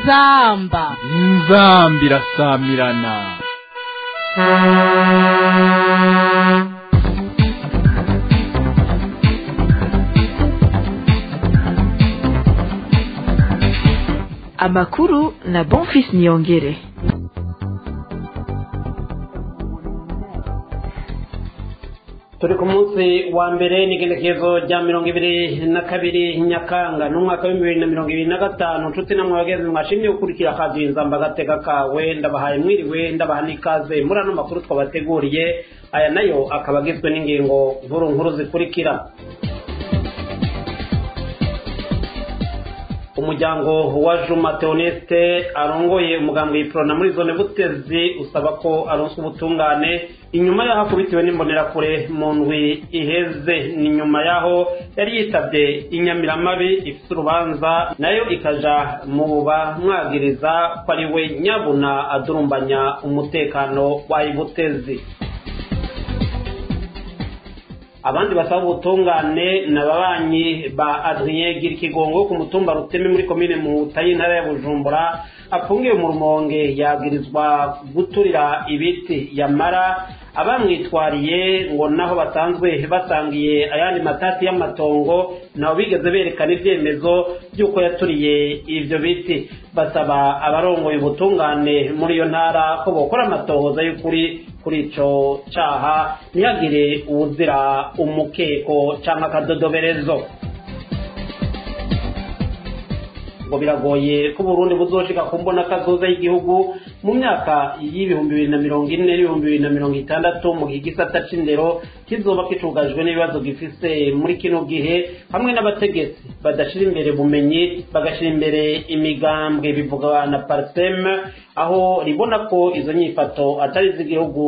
inzamba inzamba irasamirana amakuru na bonfis niyongere turi ku munsi wa mbere n'igenekerezo rya mirongo ibiri na kabiri nyakanga n'umwaka w'ibihumbi bibiri na mirongo ibiri na gatanu nshuti namwe bagenzi mwashimye gukurikira akazi inzamba agateka kawe ndabahaye mwiriwe ndabaha n'ikaze muri ano makuru twabateguriye aya nayo akaba agizwe n'ingingo nkuru nkuru zikurikira umuryango wa juma teoneste arongoye umuganga yiprona muri zone butezi usaba ko aronswa ubutungane inyuma yaho akubitiwe n'imbonerakure mu ndwi iheze ni nyuma yaho yari yitabye inyamiramabi ifite urubanza nayo ikaja mu bamwagiriza ko ari we nyabuna adurumbanya umutekano wayibutezi abandi basaba ubutungane ni ababanyi ba adrien gira ikigongo ku mutumba ruteme muri komine muhuta y'intara ya bujumbura afungiwe mu rumonge yabwirizwa guturira ibiti yamara abamwitwariye ngo naho basanzwe basangiye ayandi matati y'amatongo nabo bigeze berekana ibyemezo by'uko yaturiye ibyo biti basaba abarongoye ubutungane muri iyo ntara ko bokora amatohoza y'ukuri kuri ico caha ntihagire uwuzira umukeko canke akadodoberezo ngo biragoye ko Burundi buzoshika ku mbona kazoza y'igihugu mu myaka y'ibihumbi bibiri na mirongo ine n'ibihumbi bibiri na mirongo itandatu mu gihe igisata c'indero kizoba kicugajwe n'ibibazo gifise muri kino gihe hamwe n'abategetsi badashira imbere bumenyi bagashira imbere imigambwe bivuga na parsem aho ribona ko izo nyifato atari iz'igihugu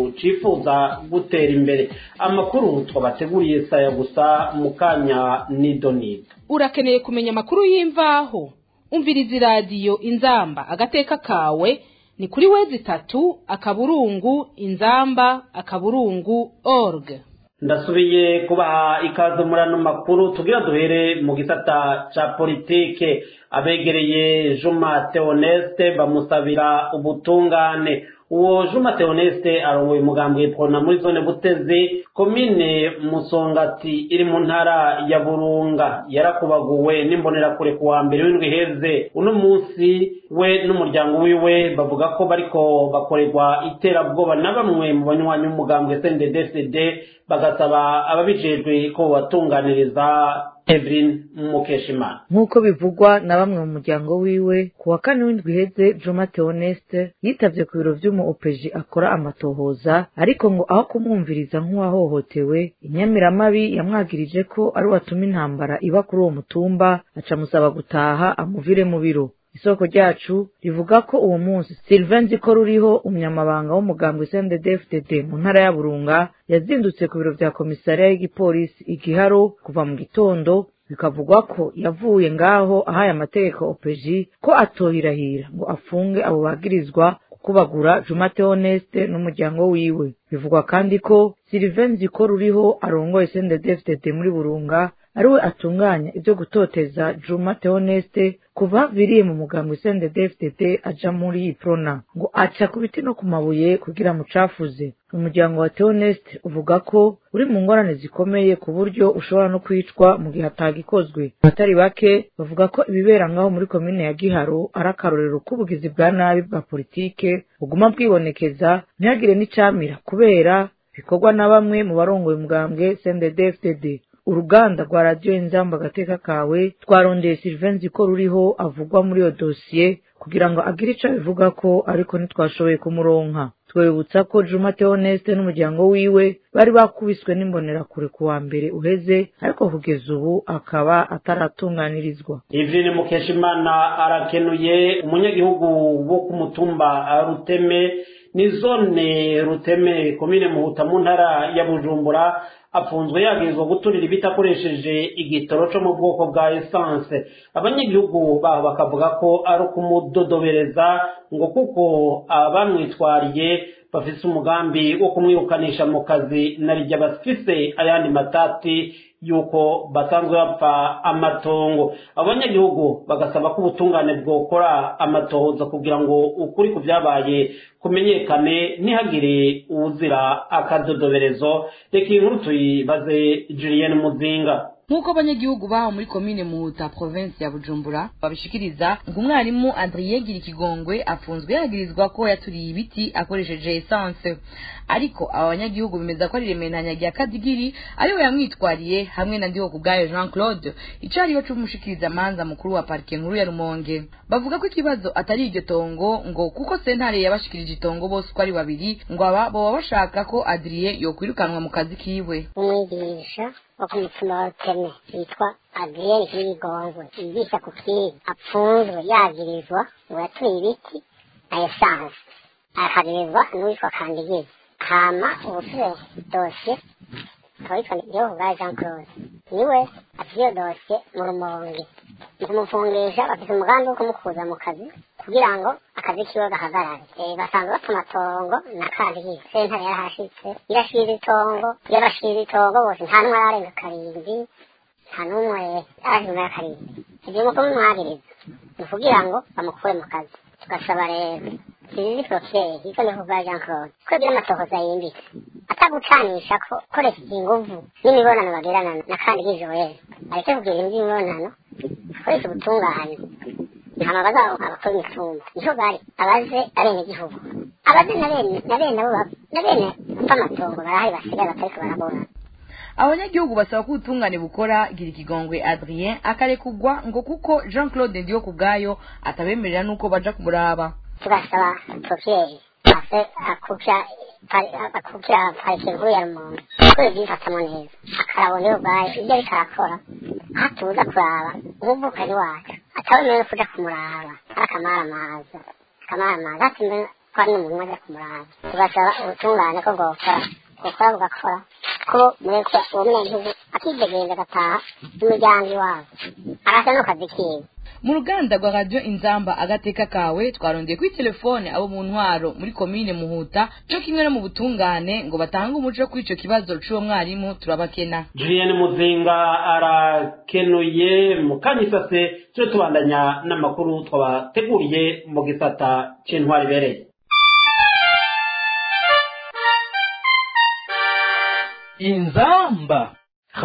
cifuza gutera imbere amakuru twabateguriye saya gusa mu kanya nidonido urakeneye kumenya amakuru y'imvaho umviriza iradiyo inzamba agateka kawe ni kuri wezi itatu akaburungu inzamba akaburungu org ndasubiye kubaha ikaze muri ano makuru tugira duhere mu gisata ca politike abegereye juma teoneste bamusabira ubutungane uwo juma teoneste arongoye umugambi w'ipfona muri zone butezi komine musongati iri mu ntara ya burunga yarakubaguwe n'imbonerakure ku wa mbere w'indwi iheze uno munsi we n'umuryango wiwe bavuga ko bariko bakorerwa iterabwoba na bamwe mu banywanyi b'umugambwe snddsd bagasaba ababijejwe ko batunganiriza Evelyn Mukeshimana nk'uko bivugwa na bamwe mu muryango wiwe ku wa kane w'indwi iheze Joma Theoneste yitavye ku biro vy'umu opeji akora amatohoza ariko ngo aho kumwumviriza nk'uwahohotewe inyamiramabi yamwagirije ko ari watuma intambara iba kuri uwo mutumba acamusaba gutaha amuvire mu biro isoko ryacu rivuga ko uwo munsi Sylvain Nziko ruriho umunyamabanga w'umugambwe CNDD-FDD mu ntara ya Burunga yazindutse ku biro vya komisariya y'igipolisi igiharo kuva mu gitondo bikavugwa ko yavuye ngaho ahaye amategeko opeji ko atohirahira ngo afunge abo bagirizwa kubagura Juma Theoneste n'umuryango wiwe bivugwa kandi ko Sylvain Nziko ruriho arongoye CNDD-FDD muri Burunga ariwe atunganya ibyo gutoteza Juma Theoneste kuva viriye mu mugambwe CNDD-FDD aja muri Iprona ngo aca ku biti no ku mabuye kugira mucafuze umuryango wa Theoneste uvuga ko uri mu ngorane zikomeye ku buryo ushobora no kwicwa mu gihe atagikozwe abatari bake bavuga ko ibibera ngaho muri komine ya Giharo ari akarorero k'ubugizi bwa nabi bwa politike buguma bwibonekeza ntihagire n'icamira kubera bikorwa na bamwe mu barongoye umugambwe CNDD-FDD uruganda rwa radiyo inzamba agateka kawe twarondeye Sylvain ko ruriho avugwa muri iyo dosiye kugira ngo agire ico abivuga ko ariko ntitwashoboye kumuronka twibutsa ko Juma Theoneste n'umuryango wiwe bari bakubiswe n'imbonerakure ku wa mbere uheze ariko kugeza ubu akaba ataratunganirizwa Ivine Mukeshimana arakenuye umunyagihugu wo ku mutumba Ruteme ni zone Ruteme komine Muhuta mu ntara ya Bujumbura afunzwe yagirizwa guturira ibiti akoresheje igitoro cyo mu bwoko bwa esanse abanyagihugu baho bakavuga ko ari ukumudodobereza ngo kuko abamwitwariye bafise umugambi wo kumwirukanisha mu kazi na rijya bafise ayandi matati yuko basanzwe bapfa amatongo abanyagihugu bagasaba ko ubutungane bwokora amatohoza kugira ngo ukuri ku byabaye kumenyekane ntihagire uwuzira akadodoberezo reka iyi nkuru tuyibaze julienne muzinga nk'uko abanyagihugu baho muri komine muhuta provinsi ya bujumbura babishikiriza ngo umwarimu adrien gira ikigongwe afunzwe yagirizwa ko yaturiye ibiti akoresheje esanse ariko aba banyagihugu bemeza ko ari remenanya rya kadigiri ariwe yamwitwariye hamwe na ndiho kubwayo jean claude icariho c'umushikiriza manza mukuru wa parike nkuru ya rumonge bavuga ko ikibazo atari iryo tongo ngo kuko sentare yabashikirije itongo bose uko ari babiri ngo aba boba bashaka ko adrien yokwirukanwa mu kazi kiwe umwigisha wo ku mutima wa ruteme yitwa adriyeni kibigongwe yigisha ku kiga apfunzwe yagirizwa ngo yaturiye ibiti na esanse akagirizwa n'uwitwa kandigiri hama ubusube dosiye akaba yitwa igihugu bwa jean claude niwe afite iyo dosiye mu rumonge mu kumufungisha bafite umugambi wo kumukuza mu kazi kugira ngo akazi kiwe gahagarare basanzwe bapfa amatongo na kandigiri sentare yarahashitse irashira itongo yabashira itongo bose nta n'umwe ararenga karindwi nta n'umwe arajima ya karindwi ibyo nuko mumwagiriza ni ukugira ngo bamukure mu kazi tugasaba rero izi poroferi yitwa ni kubwa jean claude twebwe n'amatohoza yimbitse atagucanisha ko koresheje inguvu n'imibonano bagirana na kandigiri joel areke kugira iby'imibonano akoresha ubutungane hama bazaba abakora imitumba niho bari abaze abenegihugu abaze na bene na bene abo na bene b'amatongo barahari basigaye batariko barabona abanyagihugu basaba ko ubutungane bukora gira ikigongwe adrien akarekugwa ngo kuko jean claude ndiyo ku bwayo atabemerera n'uko baja kumuraba tugasaba profiyeri akukira akukira parike nkuru ya rumonge ko ibyifatamo neza akarabona iyo ubwayo ibyo ariko arakora aho tuza kuraba umuvukanyi wacu atawemerewe kuja kumuraba arakamaraamaza akamaramaza hatimbe ko ari n'umuntu aja kumuraba tugasaba ubutungane ko bwokora bwokora bugakora ko mureka uwo munyagihugu akidegenza agataha imiryango iwabo arasa n'akazi kiwe mu ruganda rwa radiyo inzamba agateka kawe twarondeye kuri telefone abo mu ntwaro muri komine muhuta cyo kimwe no mu butungane ngo batange umuco kuri ico kibazo c'uwo mwarimu turabakena julienne muzinga arakenuye mu kanyisase tuje tubandanya n'amakuru twabateguriye mu gisata c'intwari ibereye inzamba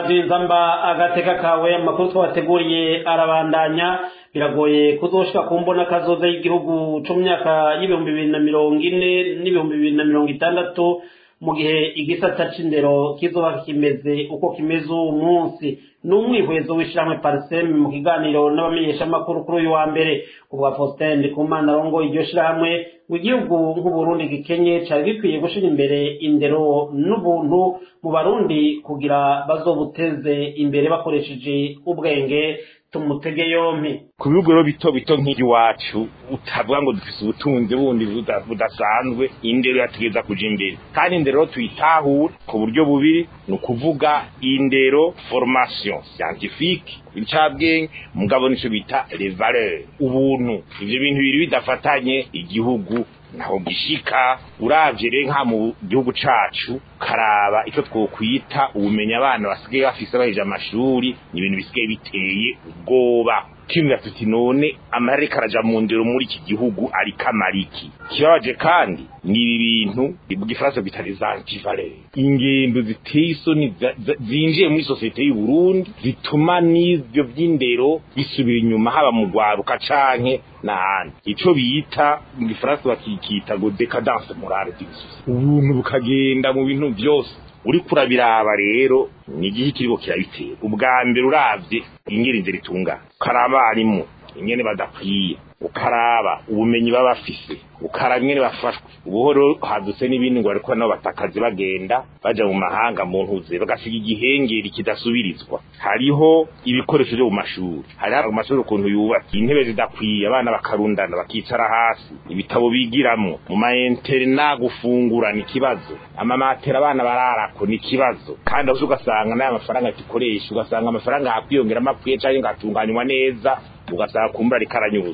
nzamba agateka kawe amakuru twabateguriye arabandanya biragoye kuzoshika ku mbona kazoza y'igihugu cyo mu myaka y'ibihumbi bibiri na mirongo ine n'ibihumbi bibiri na mirongo itandatu mu gihe igisata c'indero kizoba kimeze uko kimeze uwo munsi ni umwihwezo w'ishyirahamwe pariseme mu kiganiro n'abamenyeshamakuru kuri uyu wa mbere ubwa faustin ndikumana arongo iryo shyirahamwe ngo igihugu nk'uburundi gikenye cyari gikwiye gushyira imbere indero n'ubuntu mu barundi kugira bazobuteze imbere bakoresheje ubwenge tumutege yompi ku bihugu rero bito bito nk'iwacu utavuga ngo dufise ubutunzi bundi buda- budasanzwe indero yategeza kuja imbere kandi indero rero tuyitahure ku buryo bubiri ni ukuvuga indero formation scientifique incabwenge mugabo nico bita les valeurs ubuntu ivyo bintu biri bidafatanye igihugu naho gishika uravye rero nka mu gihugu cacu karaba icyo twokwita ubumenyi abana basigaye bafise baheje amashuri ni ibintu bisigaye biteye ubwoba kimwe tuti none amareka araja mu ndero muri iki gihugu ariko amariki kibabaje kandi ni ibi bintu mu gifaransa bita les antivaleurs ingendo ziteye isoni za- za- zinjiye muri sosiyete y'u Burundi zituma n'ivyo vy'indero bisubira inyuma haba mu gwaruka canke n'ahandi ico bita mu gifaransa bakikita ngo decadence morale d'une société ubuntu bukagenda mu bintu byose uriko urabiraba rero ni igihe kiriko kirabitera ubwa mbere uravye ingeri inzira itungana ukaraba abarimu ingene badakwiye ukaraba ubumenyi baba bafise ukaraba ingene bafashwe ubuhoro hadutse n'ibindi ngo bariko nabo batakazi bagenda baja mu mahanga mu ntuze bagasiga igihengeri kidasubirizwa hariho ibikoresho vyo mu mashuri hariho amashuri ukuntu yubatse intebe zidakwiye abana bakarundana bakicara hasi ibitabo bigiramwo mu mayenterena gufungura ni ikibazo amamatera abana bararako ni ikibazo kandi aho ugasanga n'aya mafaranga dukoresha ugasanga amafaranga hakwiyongeramo apfuye canke ngatunganywa neza ugasanga kumbura ariko aranyuruzwa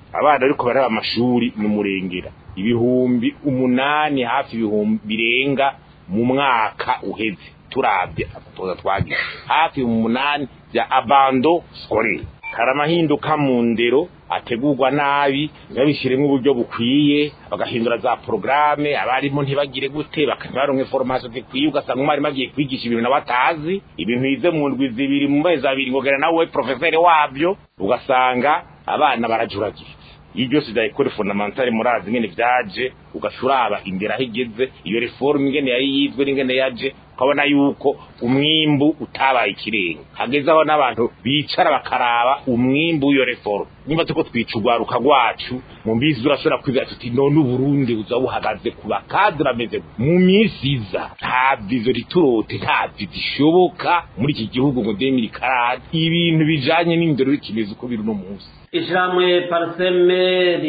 abana ariko baraba amashuri ni umurengera ibihumbi umunani hafi ibihumbi birenga mu mwaka uheze turabye atoza twagize hafi umunani bya abando scolaire hari amahinduka mu ndero ategurwa nabi ntibabishyiremo uburyo bukwiye bagahindura za porogaramu abarimu ntibagire gute bakabaronka information zikwiye ugasanga umwarimu agiye kwigisha ibintu nawe atazi ibintu yize mu ndwi zibiri mu mezi abiri ngo gana nawe profeseri wabyo ugasanga abana barajuragiye iyo byose bya ekore fondamentale murazi ingene vyaje ugashuraba imbere aho igeze iyo reforme ingene yari yizwe n'ingene yaje ukabona yuko umwimbu utabaye ikirenga hageze aho n'abantu bicara bakaraba umwimbu w'iyo reforme niba tuko twica urwaruka rwacu mu mbizi urashobora kwiga tuti none uburundi buza buhagaze ku bakadre ameze mu minsi iza nta vizo riturote nta vizo ishoboka muri iki gihugu ngo demiri karade ibintu bijanye n'indero bikimeze uko biri uno munsi ishyirahamwe pariseme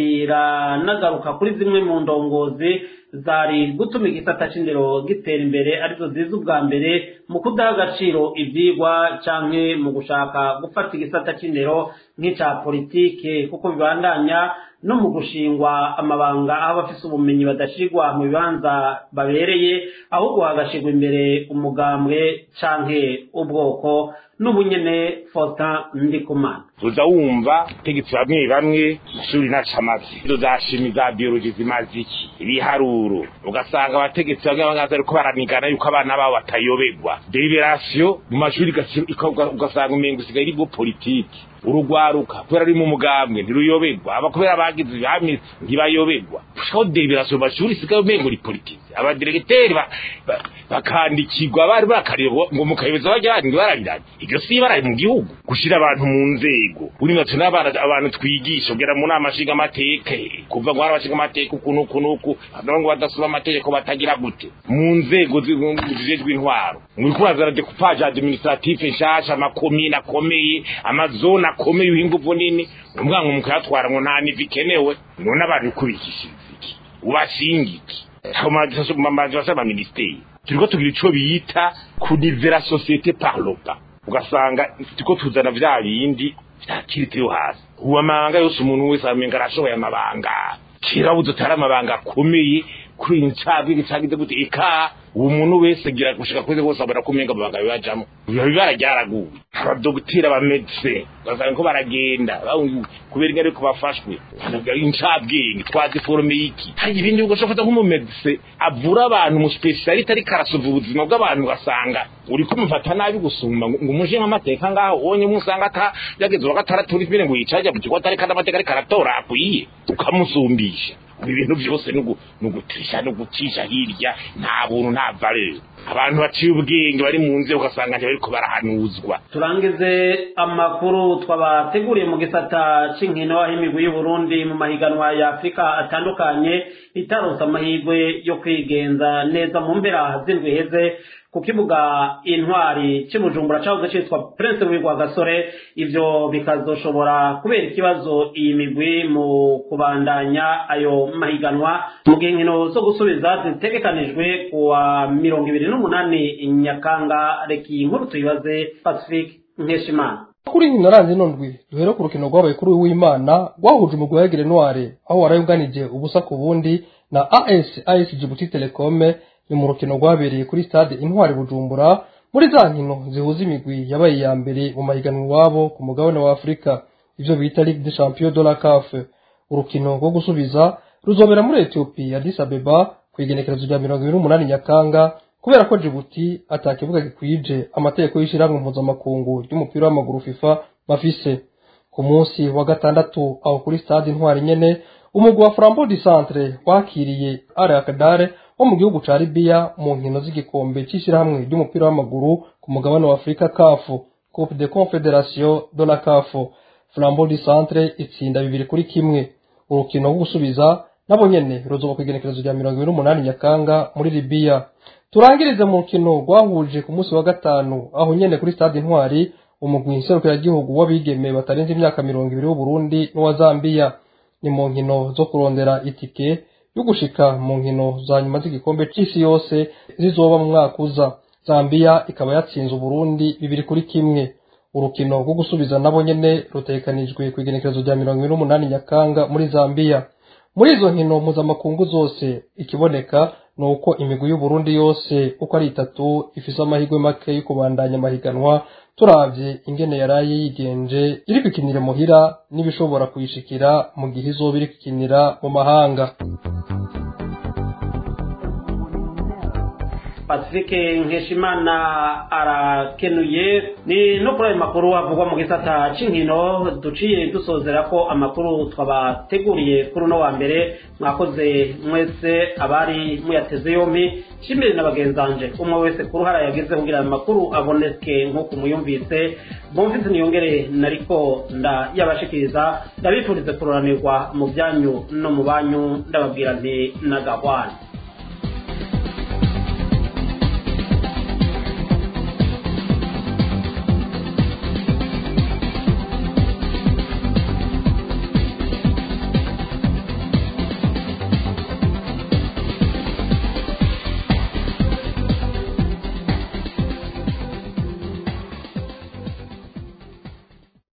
riranagaruka kuri zimwe mu ndongozi zari gutuma igisata c'indero gitera imbere arizo ziza ubwa mbere mu kudaha agaciro ivyigwa canke mu gushaka gufata igisata c'indero nk'ica politike kuko bibandanya no mu gushingwa amabanga aho abafise ubumenyi badashirwa mu bibanza babereye ahubwo hagashirwa imbere umugambwe canke ubwoko n'ubunyene Faustin Ndikumana uza wumva tegetse bamwe bamwe ishuri nacamazi izo za shimi za biology zimaze iki ibiharuro ugasanga abategetsi bamwe bamwe ariko baranigana yuko abana babo batayoberwa deliberation mu mashuri ugasanga umengo usigaye iri bwo politiki urugwaruka kubera ari mu mugambwe ntiruyoberwa aba kubera bagize ibihamizi ntibayoberwa gushikaho deliberation mu mashuri isigaye umengo uri politiki abadiregiteri bakandikirwa bari bakareba ngo mukayobeza bajya barabiranye iryo si ibara mu gihugu gushira abantu mu nzego uri natwe n'abana abantu twigisha ugera mu nama nshinga amateka kuva ngo harabashinga amateka ukuntu ukuntu uku ngo badasoma amategeko batagira gute mu nzego zijejwe intwaro muri kurazana decoupage administratif nshasha amakomine akomeye amazone akomeye uhinguvu nini umwana mukayatwara ngo nta nivi ikenewe none abantu kubikishiriza iki ubashinga iki amajasa ministeri turiko tugira ico bita kunivera societe par le bas ugasanga turiko tuzana vya bindi vyakiritiyo hasi uwo amabanga yose umuntu wese amenga arashoboye amabanga kera buze utari amabanga akomeye kuri incabwenge cagize gute eka uwo muntu wese gira gushika kweze bose abona ko umenga amabanga bibajamo biba bibara ryaraguwe abadogiteri abamedse ugasanga ko baragenda kubera ingene ariko bafashwe incabwenge twazi forome y'iki hari ibindi bigo ushobora nk'umumedise avura abantu umuspesialite ariko arasova ubuzima bw'abantu ugasanga uri kumufata nabi gusumba ngo umuje nk'amateka ngaho wonye musanga ata yageze wa gatandatu uri mbere ngo yicaje mu kigo atari kandi amateka ariko aratora akwiye ukamusumbisha ibintu byose ni ugutisha no gucisha hirya nta buntu nta valeur abantu baciye ubwenge bari mu nzira ugasanga ntibariko barahanuzwa turangize amakuru twabateguriye mu gisata c'inkino aho imigwi y'uburundi mu mahiganwa ya afurika atandukanye itaronse amahirwe yo kwigenza neza mu mpera z'indwi heze ku kibuga intwari cy'ubujumbura cyahoze cyitwa prince w'igwa gasore ivyo bikazoshobora kubera ikibazo iyi migwi mu kubandanya ayo mahiganwa mu gihe inkino zo gusubiza zitegekanijwe ku wa mirongo ibiri n'umunani nyakanga reka iyi nkuru tuyibaze pacifique nkeshimana kuri inkino ranze nondwi duhere ku rukino rwabaye kuri w'imana rwahuje umugwi wa egere noire aho warayunganije ubusa ku bundi na as as jibuti telecome ni mu rukino rwabereye kuri stade intwari bujumbura muri za nkino zihuza imigwi yabaye iya mbere mu mahiganwa iwabo ku mugabane wa afurika ivyo bita ligue de champion de la caf urukino rwo gusubiza ruzobera muri etiyopiya addis abeba ku igenekerezo rya mirongo ibiri n'umunani nyakanga kubera ko jibuti ata kibuga gikwije amategeko y'ishyirahamwe mpuzamakungu ry'umupira w'amaguru fifa bafise ku munsi wa gatandatu aho kuri stade intwari nyene umugwi wa frambo du centre wakiriye are akadare wo mu gihugu ca libiya mu nkino z'igikombe c'ishyirahamwe ry'umupira w'amaguru ku mugabane wa afurika kafu coupe de confederation de la kafu flambeau du centre itsinda bibiri kuri kimwe urukino rwo gusubiza nabo nyene ruzoba ku igenekerezo rya mirongo ibiri n'umunani nyakanga muri libiya turangirize mu rukino rwahuje ku munsi wa gatanu aho nyene kuri stade intwari umugwi nserukiragihugu w'abigeme batarenze imyaka mirongo ibiri w'uburundi n'uwa zambiya ni mu nkino zo kurondera itike yo gushika mu nkino za nyuma z'igikombe c'isi yose zizoba mu mwaka uza zambiya ikaba yatsinze uburundi bibiri kuri kimwe urukino rwo gusubiza nabo nyene rutegekanijwe ku igenekerezo rya mirongo ibiri n'umunani nyakanga muri zambiya muri izo nkino mpuzamakungu zose ikiboneka ni uko imigwi y'uburundi yose uko ari itatu ifise amahirwe make yo kubandanya amahiganwa turavye ingene yaraye yigenje iri kwikinira muhira n'ibishobora kuyishikira mu gihe izoba iri kwikinira mu mahanga pacifique nkeshimana arakenuye ni no kuri ayo makuru avugwa mu gisata c'inkino duciye dusozera ko amakuru twabateguriye kuri uno wa mbere mwakoze mwese abari muyateze yompi nshimire na bagenzanje umwe wese ku ruhara yagize kugira ayo makuru aboneke nk'uko muyumvise bumvise niyongere nariko ndayabashikiriza ndabifurize kuroranirwa mu byanyu no mu banyu ndababwira nti nagahwana